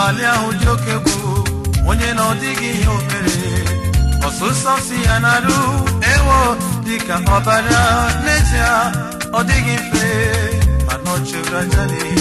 abalị ahụ dị oke egwu onye na ọ dịghị ihe o mere ọsụsọ si ya na-arụ ewo dịka ọbara n'ezie ọ dịghị mfe mana ọ chụrụ aja n'ihi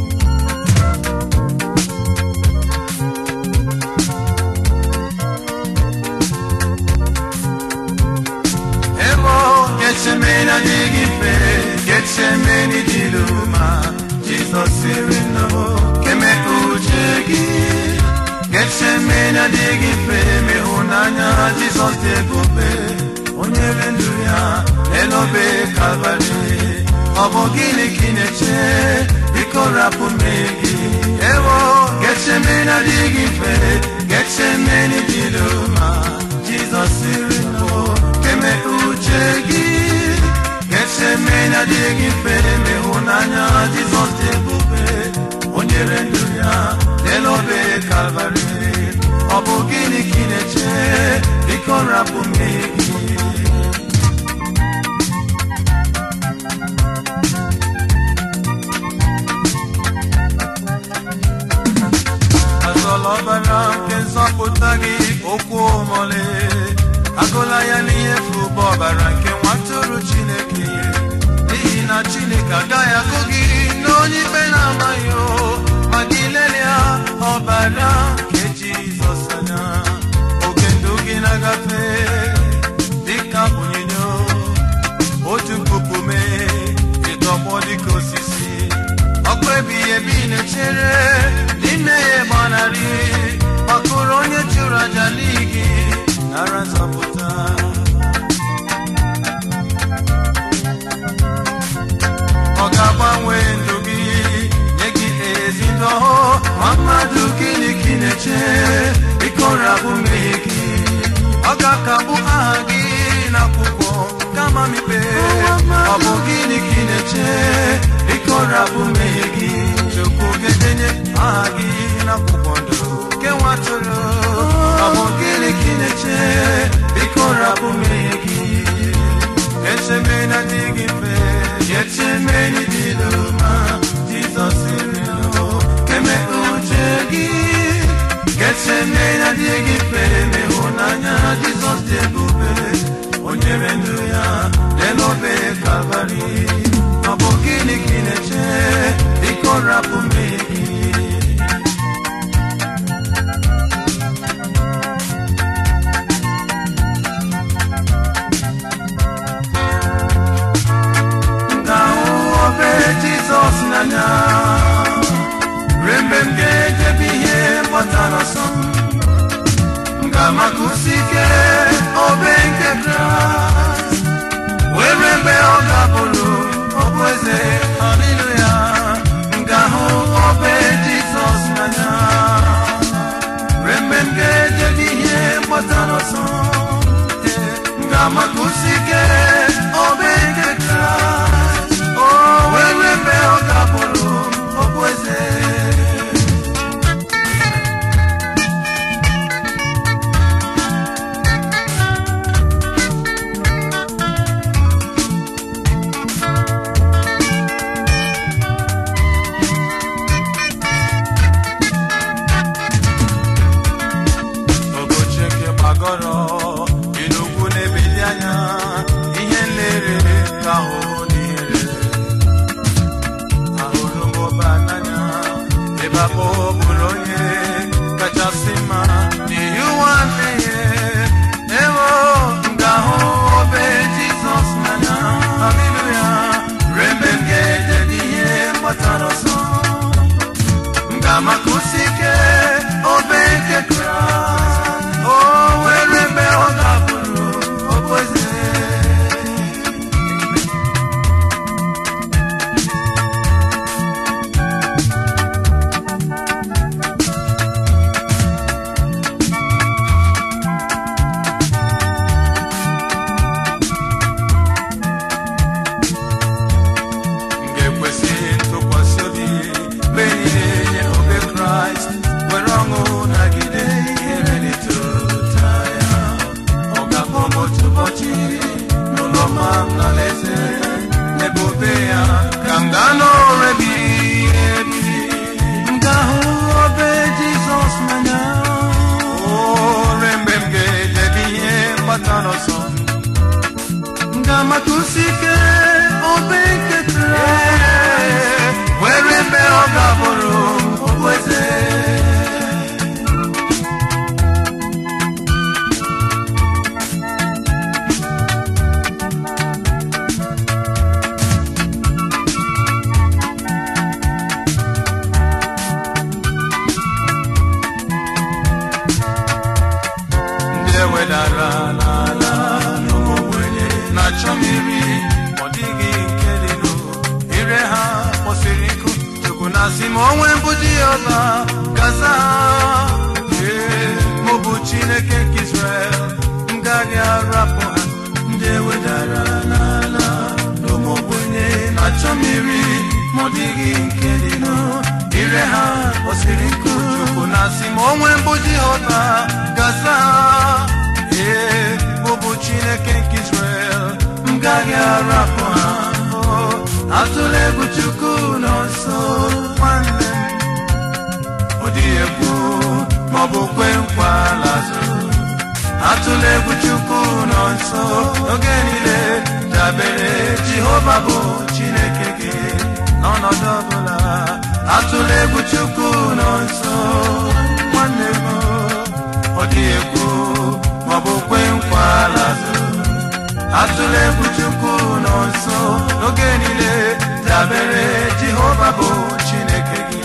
Emo Getsemani adịghị mfe Getsemani dị l'ụma Jizọs sịrị nọ keme uche gị Getsemani adịghị mfe ma ịhụnanya Jizọs dị ebube onye re ndụ ya n'elobe Kalvarị ọ bụ gịnị ka ị na-eche biko rapụ mmehie gị ewo Getsemani adịghị mfe Getsemani dị l'ụma Jizọs sịrị nọ eme uche gị Getsemani adịghị mfe ma ịhụnanya Jizọs dị ebube o nyere ndụ ya n'elobe Kalvarị ọ bụ gịnị ka ị na-eche biko rapụ mmehie gị azọla ọbara nke nzọpụta gị okwu omole agụla ya n'ihe fụba ọbara nke nwatụrụ chineke n'ihi na chineke agaghị agụ gị n'onye ikpe na-amaghị o ma gị lelia ọbara nke jizọs anya oge ndụ gị na-agafe dịka onyinyo otu puku mee ịtọgbọ dịka osisi ọkụ ebighị ebi na-echere n'ime ya gbanarị makụrụ onye chụrụ aja n'igi nara nzọpụta ọ ga-agbanwe ndụ gị nye gị ezi ndụ ọhụụ ma mmadụ gịnị ka ị na-eche biko rabụ mmehie gị ọ ga-akagbu aha gị n'akwụkwọ kama mikpe ọ bụ gịnị ka ị na-eche biko rabụ mmehie gị chukwu ga-edenye aha gị n'akwụkwọ ndụ nke nwatụrụ ọ bụ gịnị ka ị na-eche biko rabụ mmehie gị Getsemani adịghị mfe Getsemani dị n'ụma Jizọs sịrị nọ keme uche gị Getsemani adịghị mfe ma ịhụnanya Jizọs dị ebube o nyere ndụ ya n'elobe Kalvarị ọ bụ gịnị ka ị na-eche biko rapụ mmehie gị ga-ahụ obe Jizọs n'anya ruo mgbe m ga-ejebe ihe gbọtara ọsọ m ga-amakusi ike obe nke Kraịst wee ruo mgbe ọ ga-abụrụ ọbụ eze haleluya m ga-ahụ obe Jizọs n'anya ruo mgbe m ga-ejebe ihe gbọtara ọsọ m ga-amakusi ike obe nke Kraịst o wee ruo mgbe ọ ga-abụrụ ọbụ eze ụbọchị nke gbagọrọ inugwu na-ebili anya ihe nlere ka ahụ n'ihere ahụrụ m ụba n'anya ebe abụ bụrụ onye kachasị mma n'ihi ụwa mmehie ewo m ga-ahụ obe jizọs n'anya haleluya ruo mgbe m ga-eje n'ihe mgbatara ọsọ m ga-amakusi ike obe nke kraịst o were mgbe ọ ga-abụrụ okpueze m ga-ekwesị ntụkwasị obi mgbe niile nye obe kraịst were ọṅụ nagide ihere n'ịtụta ya ọ ga-akpọ m otu ụbọchị n'ụlọ ma m n'alaeze n'ebe obe ya ka m gaa n'ụra ebighị ebi m ga-ahụ obe jizọs na-achọ mmiri ọ dịghị nke dị nụ ire ha kwụsịrị nkụ chukwu na-asị ma onwe mbụ Jehova gaza ee mụ bụ Chineke nke Israel m gaghị arapụ ha ndị ewedara n'ala n'ụmụ ogbenye na-achọ mmiri ma ọ dịghị nke dị nụ ire ha kwụsịrị nkụ chukwu na-asị ma onwe mbụ Jehova gaza ee mụ bụ Chineke nke Israel m gaghị arapụ ha Oh, atụla egwu chukwu nọ nso nwanne m ọ dịghị egwu maọbụ kwe nkwa lazụ atụla egwu chukwu nọ nso oge niile dabere jehova bụ chineke gị n'ọnọdụ ọbụla atụla egwu chukwu nọ nso nwanne m ọ dịghị egwu maọbụ kwe nkwa lazụ atụla egwu chukwu nọ nso n'oge niile dabere jehova bụ chineke gị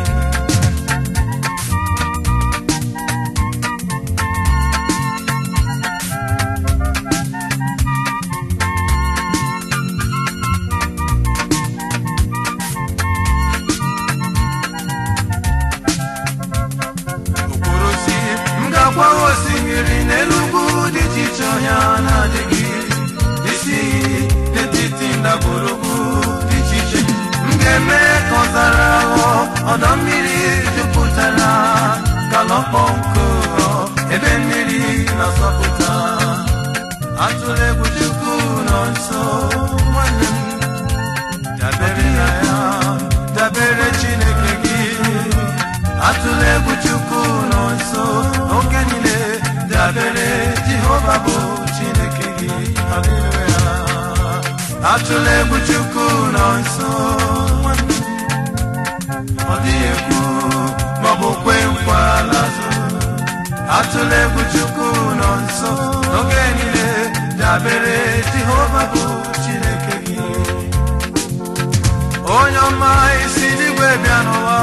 okporo si m ga-agwa osimiri n'elu ugwu dị iche iche ọhịa na-adịghị isi n'etiti ndagwurugwu dị iche iche m ga-eme ka ọzara ghọọ ọdọ mmiri jupụtara galọkpọ nkụ ebe mmiri na-asọpụta atụla egwu chukwu nọ nso nwanne m dabere na ya dabere chineke gị atụla egwu chukwu nọ nso oge niile dabere jehova bụ chineke gị haleluya atụla egwu chukwu nọ nso nwanne m, ọ dịghị egwu maọbụ kwe nkwa lazụ atụla egwu chukwu nọ nso n'oge niile dabere jehova bụ chineke gị onye ọma isi n'igwe bịa n'ụwa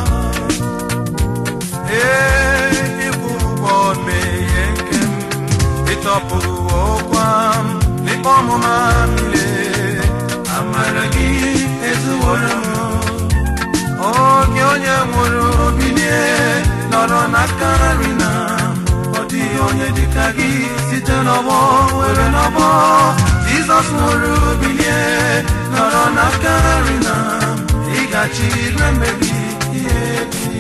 ee ịkwụ ụgwọ mmehie nke m ịtọpụrụ ọkwa m n'ikpe ọmụma m niile amara gị ezuworo m oge onye nwụrụ bilie nọrọ n'aka nri na ọ dịghị onye dịka gị site n'ọgbọ were n'ọgbọ jizọs nwụrụ bilie nọrọ n'aka nri na ịgachi ire mmebi ihe ebi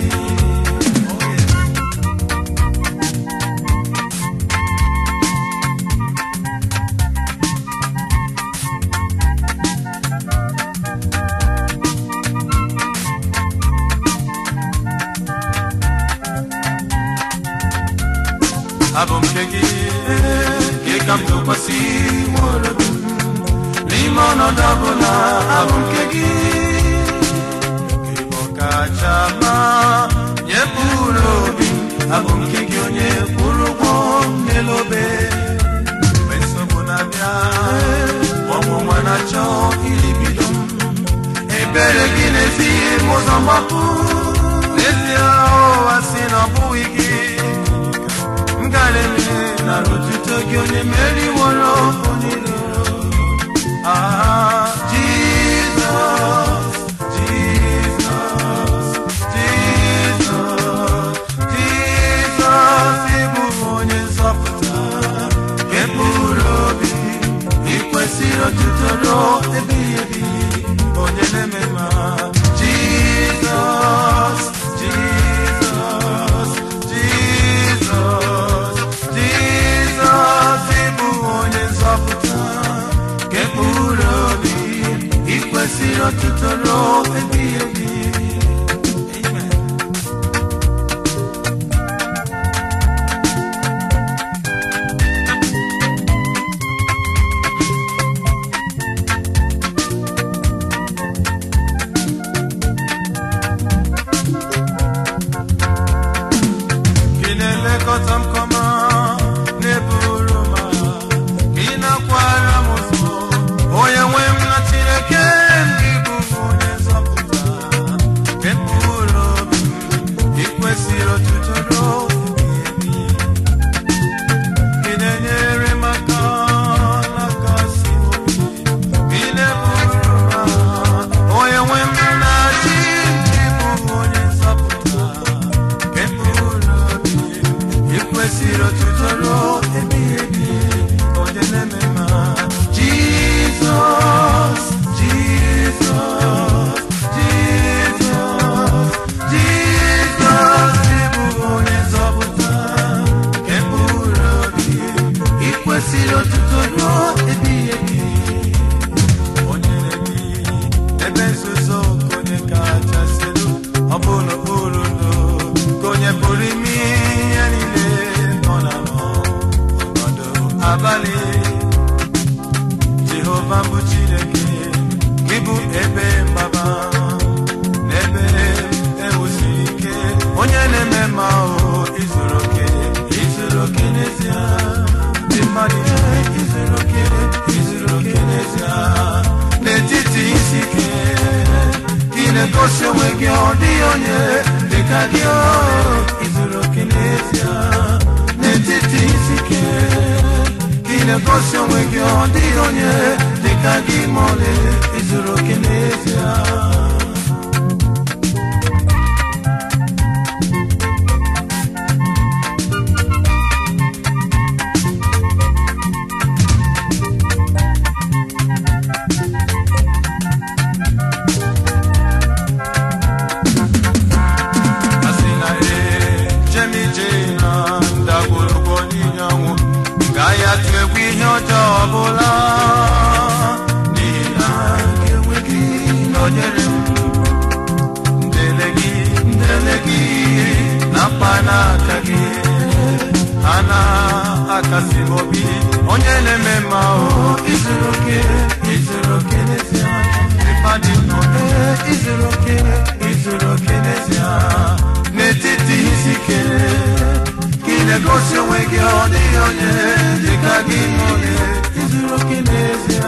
abụ m nke gị gị ka m tụkwasị nwere obi m n'ime ọnọdụ ọbụla abụ m nke gị gị bụ ọkacha mma nye mkpụrụ obi m abụ m nke gị onye kwụrụ ụgwọ m n'elu obe mgbe nsogbu na-abịa ọnwụnwa na-achọ ilibido m ebere gị na-ezighi m ụzọ mgbapụ n'ezie ụwa si na ọ bụghị gị ngalele na otuto gị onye meriworo onye iro ah jizọs jizọs jizọs jizọs ịbụ onye nzọpụta nke mkpụrụ obi ikwesịrị otuto ruo ebighị ebi onye na-eme ma jizọs jizọs jizọs jizọs ịbụ onye nzọpụta nke mkpụrụ obi abalị jehova bụ chineke gị bụ ebe mgbaba na ebe ewusiri ike onye na-eme ma o izuru oke izuru oke n'ezie ndị mmadụ ihe izuru oke izuru oke n'ezie n'etiti isi ike ị na-egosi onwe gị ọ dịghị onye dịka gị o izuru oke n'ezie n'etiti isi ike ị na-egosi onwe gị ọ dịghị onye dịka gị ma ọlị izuru oke n'ezie asị na ee jemije na ndagwurugwu n'inyanwụ gaghị atụ egwu ihe ọjọọ ọbụla n'ihi na ga-enwe gị nọnyere m ndele gị ndele gị na mkpa n'aka gị ha na-akasi m obi onye na-eme mma o izuru oke izuru oke n'ezie ịpadị n'obe izuru oke izuru oke n'ezie n'etiti isi ike ka ị na-egosi onwe gị ọ dịghị onye dịka gị n'ole izuru oke n'ezie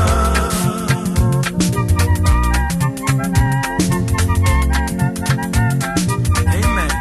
Amen.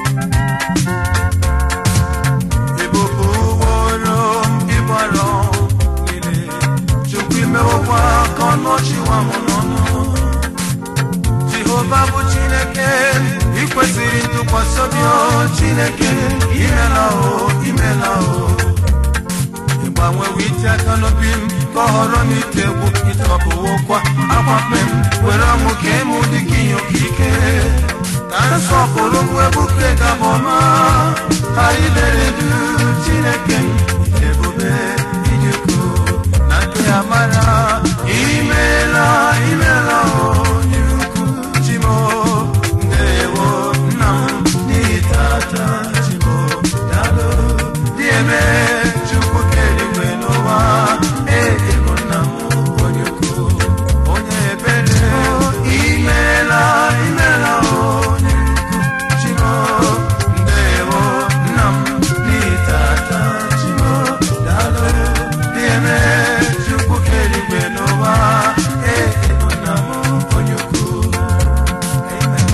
Ebube ụgbọelu ịgbara niile Chukwu imewokwa ka ọnụ ọchị nwa m n'ọnụ Jehova bụ Chineke ị kwesịrị ntụkwasị obi o Chineke imela o imela o ịgbanwewo iti aka n'obi m ka ọ họrọ m ite egwu ịtọpụwokwa akwakpe m were ọmụ ka ịmụ dị ka ihe okike ka nsọpụrụ bụ ebuke gabọma anyị lere du chineke m ebube inyekwu na nke amara imeela imeela onye ukwu chimo ndewo nna m n'ihi tata chimo dalo dị eme chukwu keligwe n'ụwa ego nna m onye ukwu onye ebere imeela imeela onye ukwu chimo ndewo nna m n'ihi tata chimo dalo dị eme chukwu keligwe n'ụwa ego nna m onye ukwu amen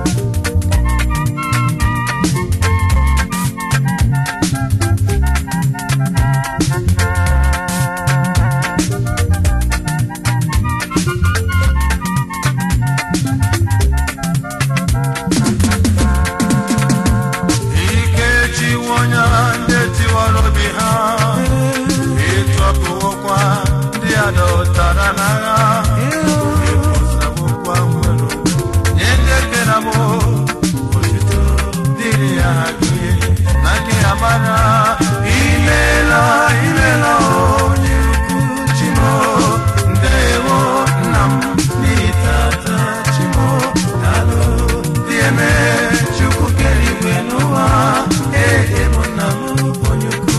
ike chiwo onye ndị tiwara obi ha ịtọpụwokwa ndị a dọtara n'agha ịkwụsawokwa nwere nye ndị ekere m otuto dịrị ya gị na gị amara imeela imeela onye ukwu chimo ndewo nna m n'ihi tata chimo daalụ dị eme chukwu kere igwe n'ụwa ee bụ nna m onye ukwu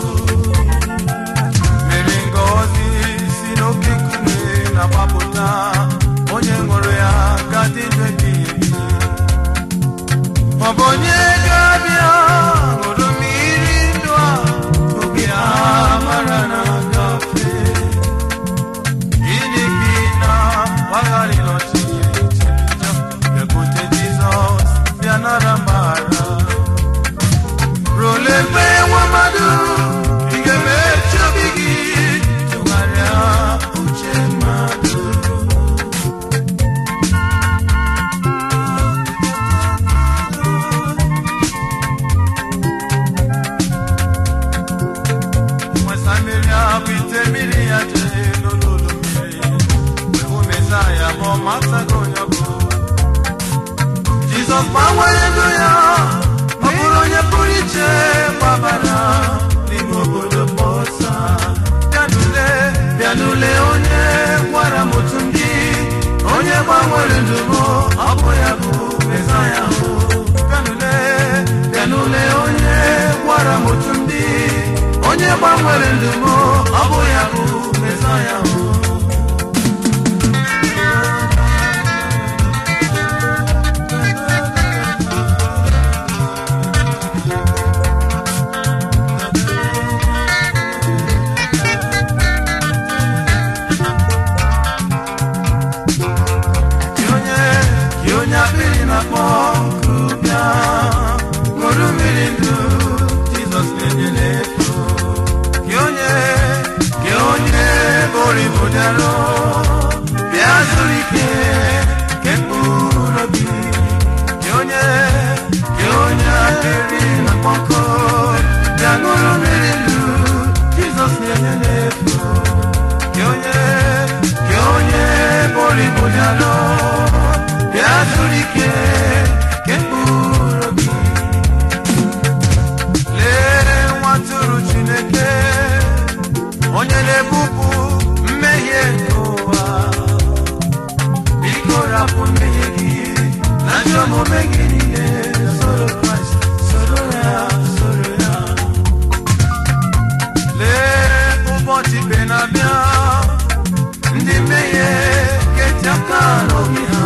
mere ngọzi si n'oke nkume na-agbapụta onye ṅụrụ ya gadị ndụ ebighị ebi ọ bụ onye ga-abịa ṅụrụ mmiri ndụ a oge a mara na gafe gịnị ka ị na-agbagharị n'ọchịchị bịakwute jizọs bịa nara mgbahara role mgbe nwa mmadụ ị ga-emechi obi gị tụgharịa uche mmadụ nwesa mmiri abụ ite mmiri ya jee n'olulu mmiri mgbe hụ mesaya ma ọ mataghị onye ọ bụ jizọs gbanwere ndụ ya ọ bụrụ onye pụrụ iche gbabara n'ime obodo bọsa bịanule bịanule onye gwara m otu ndị onye gbanwere ndụ m ọ bụ ya bụ mesaya hụ bịanule bịanule onye gwara m otu ndị onye gbanwere ndụ m ọ bụ ya bụ mesaya m Gị onye gị onye akpịrị na-akpọ nkụ bịa ṅụrụ mmiri ndụ Jizọs na-enye n'efu gị onye gị onye bori bụ dịarụ bịa zuru ike nke mkpụrụ obi gị onye gị onye akpịrị na-akpọ nkụ bịa ṅụrụ mmiri ndụ Jizọs na-enye n'efu gị onye gị onye bori bụ dịarụ bịa zuru ike nke mkpụrụ obi lee nwa tụrụ chineke onye na-ebupụ mmehie nke ụwa biko rapụ mmehie gị na ajọ omume gị niile soro kraịst soro ya soro ya lee ụbọchị ikpe na-abịa ndị mmehie ga-eti aka n'obi ha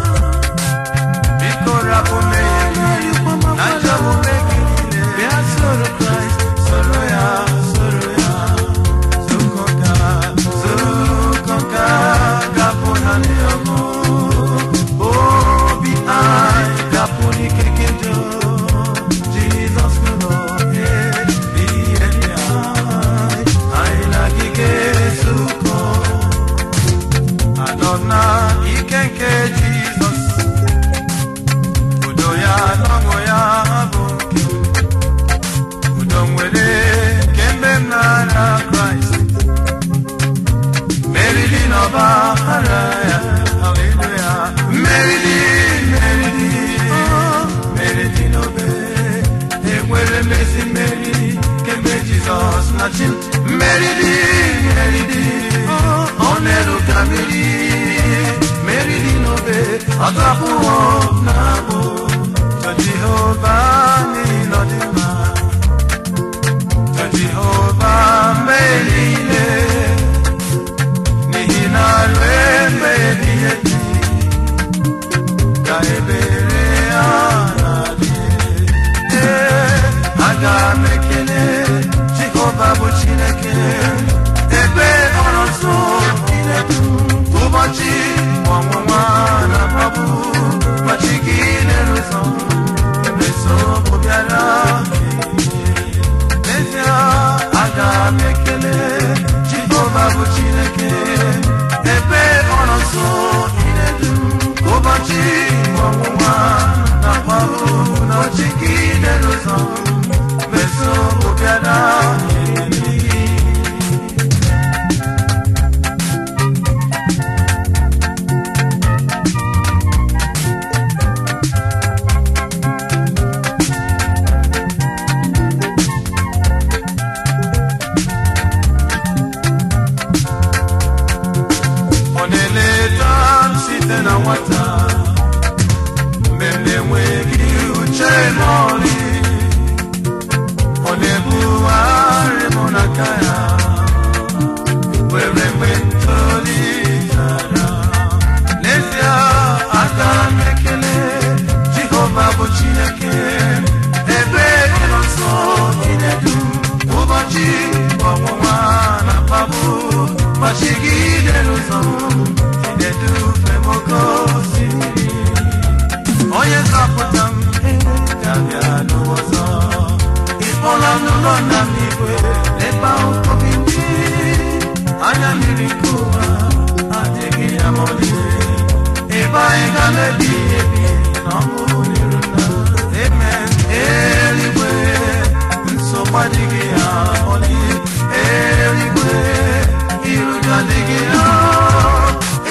biko rapụ mmehie gị na ajọ omume gị niile bịa soro kraịst soro ya soro ya zukoka zukoka gapụ na ndị ọgụ obi anyị gapụ n'ike gị njọ jizọs nọ ihe dị anyị anyị na gị ga-ezukọ anọ na ike nke jizọs udo ya na ọṅụ ya bụ nke m. udo nwere kemgbe m nara kraịst meriri n'ọba ara ya haleluya meriri meriri meriri n'obe enwere mmezi mmeri kemgbe jizọs na chi m. meriri meriri ọ na-eru ka mmiri meriri n'obe ọtọpụwo na abụ Tọ Jehova n'ihi na ọ dị mma Tọ Jehova mgbe niile n'ihi na ruo mgbe ebighị ebi ka ebere ya na-adị Ee, aga m ekele Jehova bụ Chineke ebe ọ nọ nso inedu ụbọchị ọnwụnwa na mkpagbu ụbọchị gị na-eruzọ mgbe nsogbu bịara n'ezie aga m ekele Jehova bụ Chineke ebe ọ nọ nso inedu ụbọchị ọnwụnwa na mkpagbu ụbọchị gị na-eruzọ mgbe nsogbu bịara ọ na-eleta m site na nwata mgbe m na-enweghị uche ma ọlị ọ na-ebugharị m n'aka ya were mgbe ntolitara n'ezie aka m ekele jehova bụ chineke ebe ọ nọ nso inedu ụbọchị ọnwụnwa na mkpagbu gbachigide n'ụzọ m inedufe m oke osimiri onye zọpụta m ga-abịa n'ụwa ọzọ ịkpọla m n'ụlọ nna m igwe ebe ahụ obi ndị anya mmiri nke ụwa adịghị ya ma ọlị ebe anyị ga na-ebi ebi na ọṅụ n'iru nna amen eluigwe nsogbu adịghị ya ọlị eluigwe iru gị adịghị ya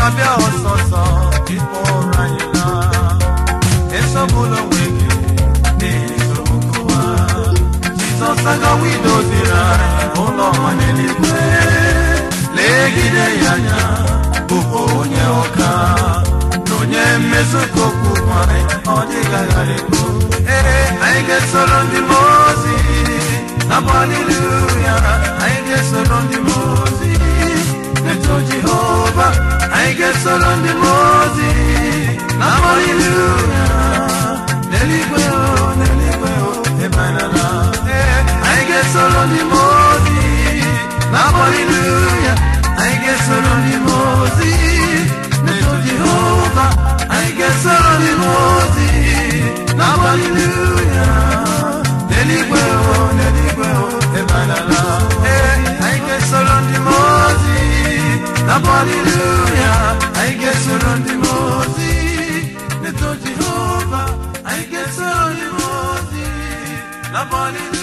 ga-abịa ọsọsọ ịkpọrọ anyị na esogbula onwe gị n'ihi nsogbu nkụwa jizọs agawa idoziri anyị ụlọ ọma n'eluigwe legide ya anya bụ onye ụka na onye mmezu ka okwu nwanyị ọ dịghị aghara ekwu ee anyị ga-esoro ndị mmụọ ozi na-abụ haleluya anyị ga-esoro ndị mmụọ ozi eto jehova anyị ga-esoro ndị mmụọ ozi na-abụ haleluya n'eluigwe o n'eluigwe o ebe anyị nọ ee anyị ga-esoro ndị mmụọ ozi na-abụ haleluya anyị ga-esoro ndị mmụọ ozi na-eto jehova anyị ga-esoro ndị mmụọ ozi na-abụ haleluya n'eluigwe o n'eluigwe o ebe anyị nọ ee anyị ga-esoro ndị mmụọ ozi na-abụ haleluya anyị ga-esoro ndị mmụọ ozi na-eto jehova anyị ga-esoro ndị mmụọ ozi na-abụ haleluya